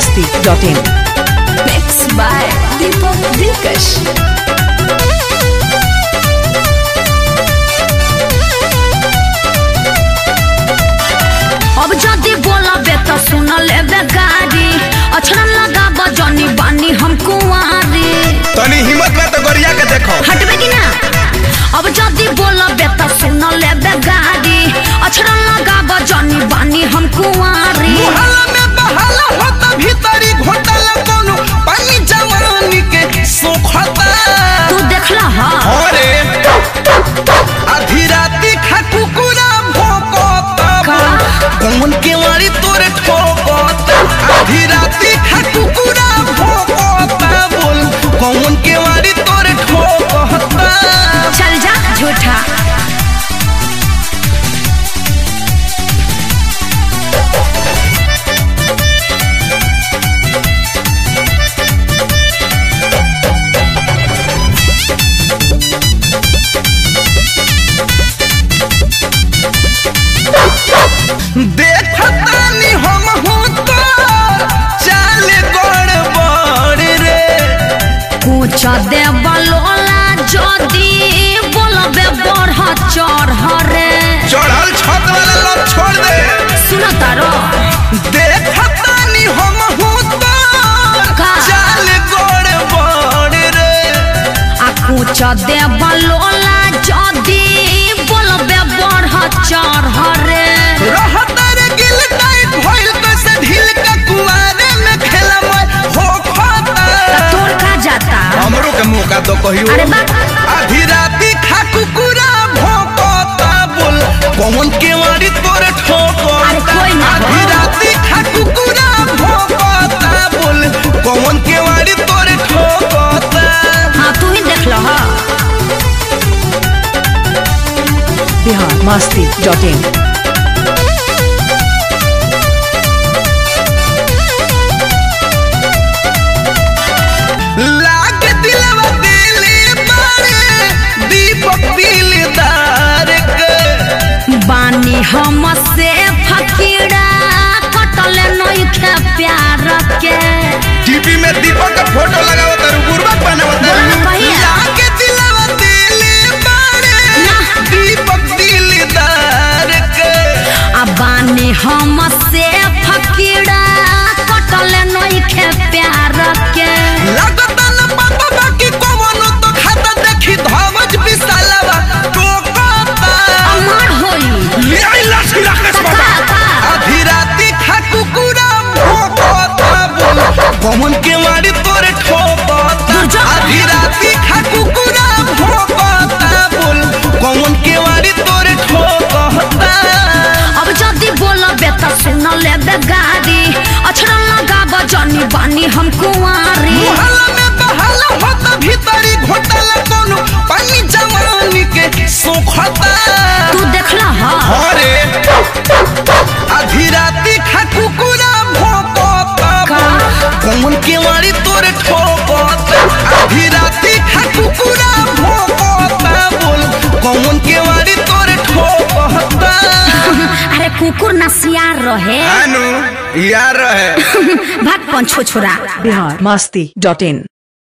masti.in. Mixed by Deepak Dilkash. अब जदी बोलबे त सुन लेबे गाड़ी अछरन लगा बजनी बानी हम कुंवारी तनी हिम्मत बा तो गरिया के देखो हटबे कि ना अब जदी बोलबे त सुन लेबे गाड़ी अछरन लगा बजनी बानी हम कुंवारी मुहल्ला में बहाला होता भीतरी घोटाला कोनो पानी जवानी के सोखता तू देखला हा अरे आधी राती खा कुकुरा भोकता का? कौन के वाली तोरे ठोकता आधी राती खा कुकुरा भोकता बोल कौन के वाली तोरे ठोकता चल जा झूठा देखतानी हम हूँ तो चाल गड़बड़ रे कुछ दे बलोला जदी बोलबे बढ़ चढ़ रे चढ़ल छत वाला लोग छोड़ दे सुन तारो देखतानी हम हूँ तो का? चाल गड़बड़ रे आ कुछ दे बलोला जदी बोलबे बढ़ चढ़ रे रहतर गिल टाइट भइल कैसे ढील का कुआरे में खेला मैं हो खाता तोर का जाता हमरो के मौका दो कहियो अरे बा आधी राती खा कुकुरा भोंकता बोल कौन के वारी तोरे ठोकता अरे कोई ना हो। आधी राती खा कुकुरा भोंकता बोल कौन के वारी तोरे ठोकता हाँ तू ही देख लो हा Bihar masti.in. लाग दिलवा दिले बारे दीपक दिलदार के बानी हम से फकीरा कटले नहीं खे प्यार के टीवी में दीपक का फोटो लगाओ तर गुरबत बनाओ बोला ना कहिया। लाग दिलवा दिले बारे ना। दीपक दिलदार के आ बानी हम से फकीरा कटले नहीं खे प्यार के लागता न पता बाकी कवनो तो खाता देखी धवज विशालवा टोकता अमर होई ले आई लाठी राकेश बाबा का? आधी राती खा कुकुरा भोकता बोल कमन के मारी तोरे ठोकता दुर्जन। आधी राती खा कुकुरा भोकता बोल कमन के मारी तोरे ठोकता अब जदी बोलबे त सुन लेबे गाड़ी अछरन लगा बजनी बानी हम कुंवारी मुहल्ला में बहाला होता भीतरी घोटाला कोनो पानी जवानी के सोखता तू देखला हा अरे आधी राती खा कुकुरा भोकता का? कौन के मारी तोरे ठोकता आधी राती खा कुकुरा भोकता बोल कौन के मारी तोरे ठोकता अरे कुकुर ना सियार रहे अनु यार रहे भाग पंछो छोरा Bihar masti.in.